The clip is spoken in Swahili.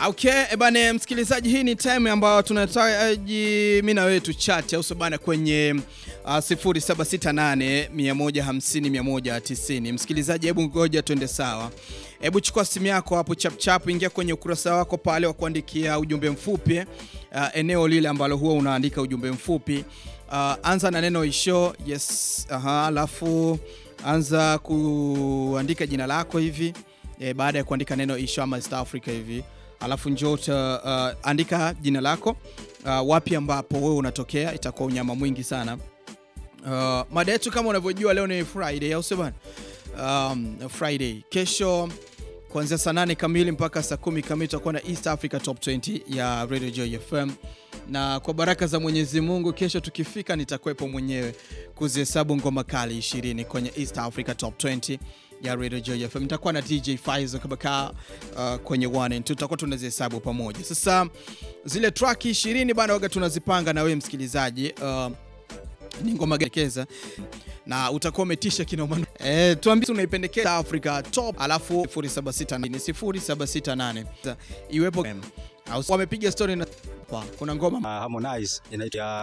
Okay, ebane msikilizaji, hii ni time ambayo tunahitaji mimi na wewe tu chat au bana kwenye uh, 0768 150 190. Msikilizaji, hebu ngoja tuende sawa. Hebu chukua simu yako hapo chap chap, ingia kwenye ukurasa wako pale wa kuandikia ujumbe mfupi uh, eneo lile ambalo huwa unaandika ujumbe mfupi uh, anza na neno isho yes, aha, alafu anza kuandika jina lako hivi e, baada ya kuandika neno isho ama East Africa hivi alafu njoo uh, andika jina lako uh, wapi ambapo wewe unatokea, itakuwa unyama mwingi sana. Uh, mada yetu kama unavyojua leo ni Friday au sio bana? Um, Friday kesho kuanzia saa nane kamili mpaka saa kumi kamili tutakuwa na East Africa Top 20 ya Radio Joy FM, na kwa baraka za Mwenyezi Mungu kesho tukifika, nitakuwepo mwenyewe kuzihesabu ngoma kali 20 kwenye East Africa Top 20 ya Radio Joy FM. Nitakuwa na DJ Faizo Kabaka uh, kwenye 1 and 2 tutakuwa tunazihesabu pamoja. Sasa zile track 20 bana, waga tunazipanga na wewe msikilizaji uh, ni ngoma gekeza na utakuwa umetisha kinoma. Eh, tuambie unaipendekeza Africa Top, alafu 0768 0768 iwepo au wamepiga story na kuna ngoma uh, Harmonize inaitwa